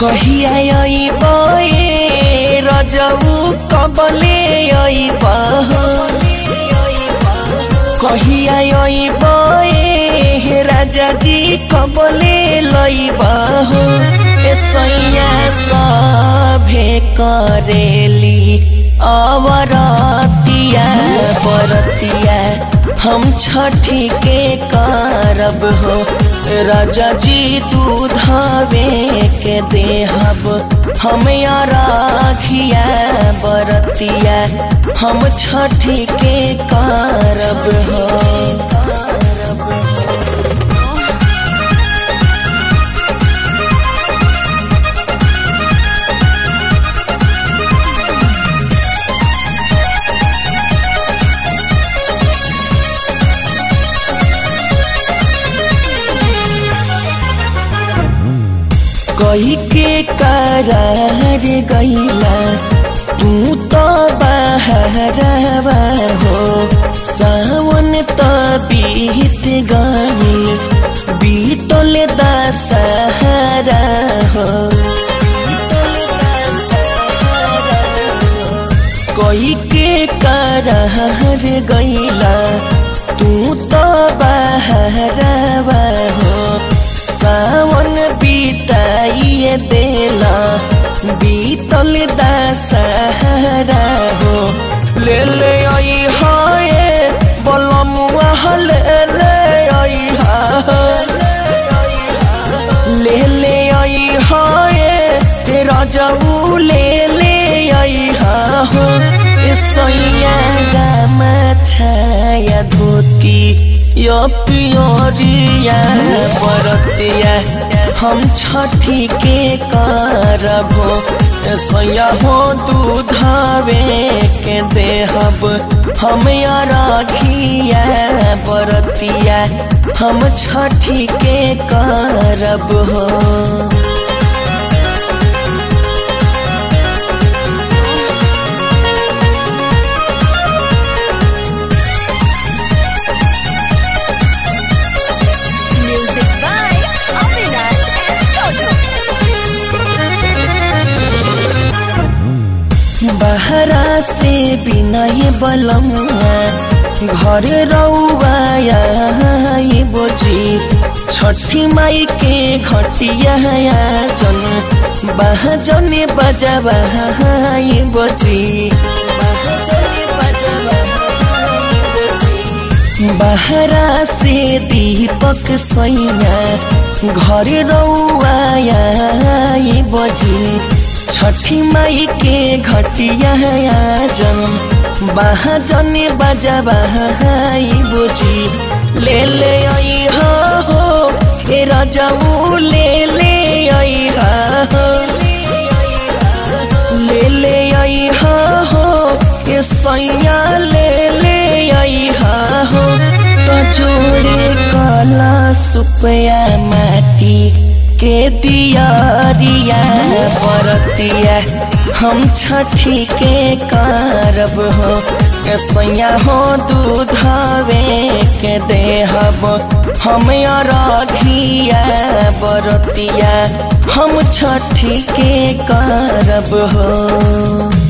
कहिया अइब ए रजऊ कबले अइब कहिया अइब ए राजा जी कबले लइब ए सैया सभे करेली अवरतिया बरतिया हम छठी के करब हो राजा जी दूधवे के देहब हम राखिया बरतिया हम छठी के करब हो करब हो कही के करार गईला तू तो बहरवा हो सावन तो बीत गई बीतल दशहरा हो कही के करार गईला तू तो बहरवा हो सावन बीताइए देला बीतल दशहरा हो ले ले आई हाय बलमुआ ले ले आई ले ले आई हाय तेरा जाऊ ले ले आई हो सैया गामा छाया धोती यो पियोरिया बरतिया हम छठी के करबो सैया हो दूधवे के देहब हम राखिया बरतिया हम छठी के करब हो Music by Avinash and Chotu. बहरा से बिनय बलमुआ घर रउआ बोजी छठी माई के घटिया जन बहजन बजवा बोजी बहरा से दीपक सैया घर रउआ बजी छठी माई के घटिया जन बहजन बजवा बोजी ले ले आई हो ए रजऊ ले ले आई हो ले ले आई हो ए सैया ले ले आई हो तो जोड़े कला सुपया माटी के दियारिया बरतिया हम छठी के करब हो ए सैया हो दूधवे के देहब हम राखिया बरतिया हम छठी के करब हो